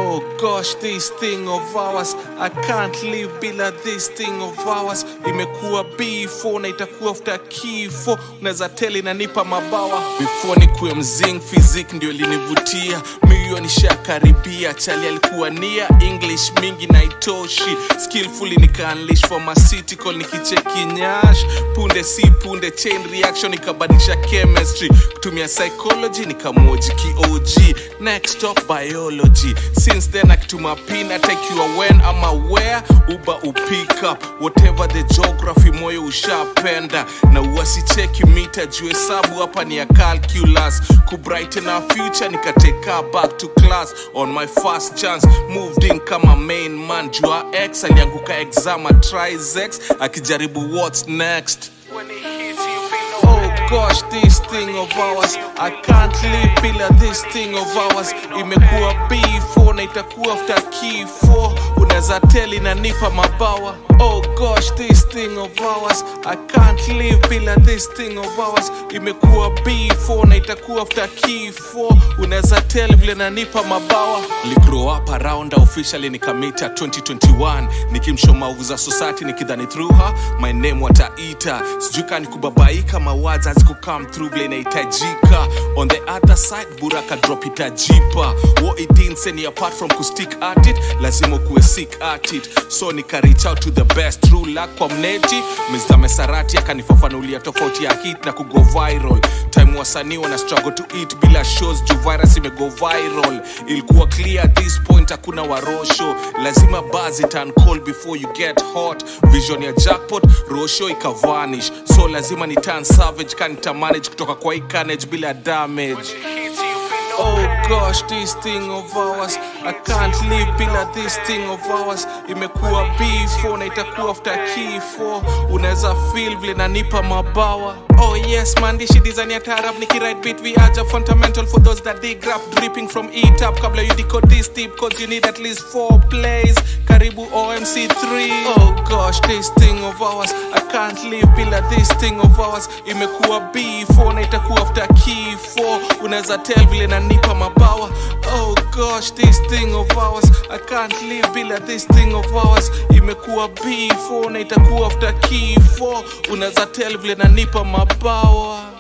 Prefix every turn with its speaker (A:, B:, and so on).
A: Oh gosh, this thing of ours I can't live bila this thing of ours Imekuwa B4 na itakuwa after kifo Unaweza tell inanipa mabawa Before nikuwe mzing physics ndio linivutia Mio nishakaribia Chali alikuwa nia English mingi na itoshi Skillfully nika unleash pharmaceutical nikicheki nyash Punde si punde chain reaction ikabadilisha chemistry Kutumia psychology nikamoji ki-OG Next stop biology Since then akituma pin atakiwa when ama where Uber upick up Whatever the geography moyo ushapenda Na uwasicheki mita juu hesabu hapa ni ya calculus Kubrighten our future nikateka back to class On my first chance moved in kama main man Jua X alianguka exama trizex Akijaribu what's next Oh gosh, this thing of ours I can't live bila this thing of ours Imekuwa B4 na itakuwa after kifo Unaweza tell inanipa mabawa Oh gosh, this thing of ours I can't live bila this thing of ours Imekuwa B4 na itakuwa after kifo Unaweza tell vile nanipa mabawa Li grow up around her, officially nikamita 2021 Nikimshow maovu za society nikidhani through her My name wataita Sijui kani kubabaika mawads hazikukam through vile inahitajika On the other side buraka drop itajipa What it didn't send you apart from kustick at it Lazima kuwe sick at it So nika reach out to the best True luck kwa mneti Mr. Mesarati akanifafanulia tofauti ya hit na kugo viral Time wasanii wana struggle to eat bila shows juu virus imego viral Ilikuwa clear at this point hakuna warosho Lazima buzz it and call before you get hot Vision ya jackpot rosho ikavanish So lazima ni turn savage kanita manage kutoka kwa hii carnage bila damage Oh gosh, this thing of ours I can't live bila this thing of ours Imekuwa B4 na itakuwa after kifo Unaweza feel vile nanipa mabawa Oh yes, maandishi design ya tarab Nikiride beat we aja fundamental For those that dig rap dripping from E-Tap Kabla you decode this deep Cause you need at least four plays Karibu OMC3 Oh gosh, this thing of ours I can't live bila this thing of ours Imekuwa B4 na itakuwa after kifo Unaweza tell vile nanipa mabawa Oh gosh, this thing of ours I can't live bila this thing of ours Imekuwa B4 na itakuwa after kifo Unaweza tell vile nanipa mabawa